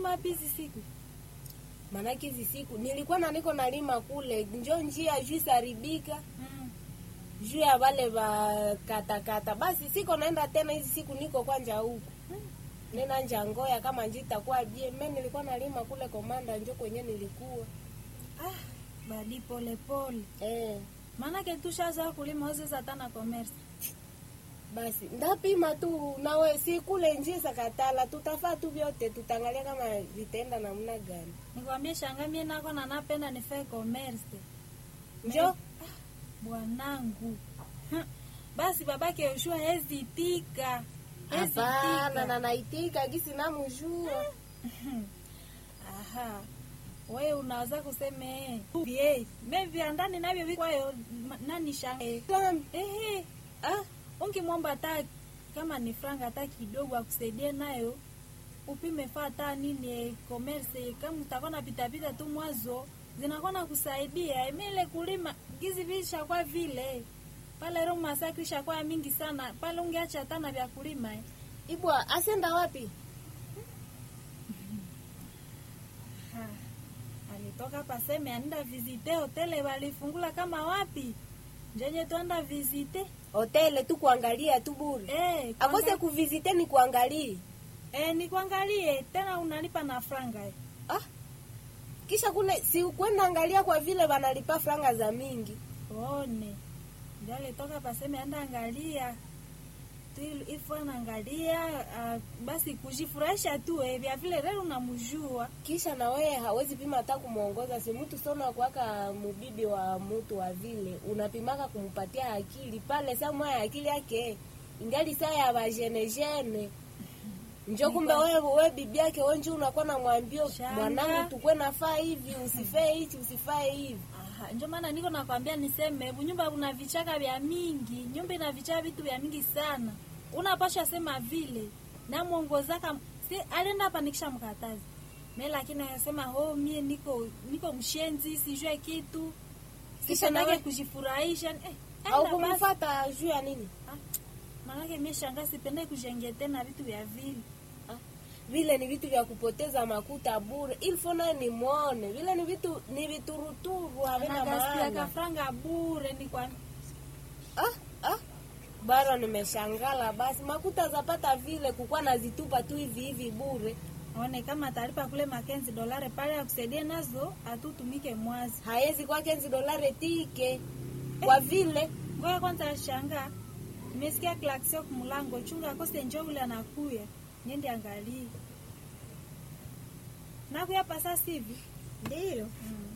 unalima wapi hizi siku Manake hizi siku nilikuwa na niko nalima kule njo njia juu saribika mm. juu ya wale wa katakata, basi siko naenda tena hizi siku, niko kwanja huku nena nja ngoya kama njitakuwa bie. Mimi nilikuwa nalima kule Komanda, njo kwenye nilikuwa ah, badi pole pole eh. maanake tushaza kulima ozeza tana commerce Basi ndapima tu nawe, si kule njia sakatala, tutafaa tu vyote, tutaangalia kama vitaenda namna gani. nikwambie shanga mie nako na napenda nifae commerce Njo bwanangu Hmm. basi babake Yoshua hezitika hapana, na naitika gisi namujua aha we unaweza kuseme eh, me viandani navyo vikwayo ma- nani shanga eh. Ehe, ah, ungimwomba hata kama ni franga hata kidogo akusaidie nayo upime faa hata nini eh, commerce kama utakuwa na pitapita tu mwazo zinakuwa na kusaidia imile kulima gizi vishakuwa vile pale ro masakri shakuwa mingi sana pale ungeacha hata na vya kulima eh. ibwa asenda wapi? Ha, alitoka paseme anda visite hotele walifungula kama wapi njenye twanda visite Hotele tu kuangalia tu bure, eh, akose kuanga- kuvizite ni kuangalie eh, nikuangalie tena unalipa na franga eh. ah. Kisha kule si kwenda angalia, kwa vile wanalipa franga za mingi one ndio alitoka paseme anda angalia tu ifo anaangalia uh, basi kujifurahisha tu eh, vya vile leo unamjua kisha na wewe hawezi pima hata kumwongoza. Si mtu sona kwaka mubibi wa mtu wa vile unapimaka kumpatia akili pale, saa moya akili yake ingali saa ya bajenejene njo kumbe wewe we bibi yake wenji unakuwa na mwambio Shanga. mwanangu, tukwe nafaa hivi, usifae hichi, usifae hivi. Aha, ndio maana niko nakwambia niseme hebu nyumba una vichaka vya mingi, nyumba ina vichaka vitu vya mingi sana. Unapasha sema vile na mwongozaka si alienda hapa nikisha mkatazi. Mimi lakini anasema oh mie niko niko mshenzi sijue kitu. Kisha Kisha nawe- nawe kujifurahisha eh, Au enda basi. kumfata juu ya nini? Ah, Maanake mie shanga sipende kujenge tena vitu vya vile. Ah, vile ni vitu vya kupoteza makuta bure, ilfo naye nimwone vile ni vitu ni vituruturu havina Anagaspia maana. kafranga bure ni kwa Ah, ah. Bara nimeshangala basi makuta zapata vile kukwa nazitupa tu hivi hivi bure, one kama talipa kule makenzi dolare pale akusaidie nazo atutumike mwazi. haezi kwa kenzi dolare tike kwa vile Ngoja kwanza shanga. Nimesikia klaksio kumulango chunga akose njo ule anakuya. Niende angalie. Nakuya pasa sivi. ndio Mm.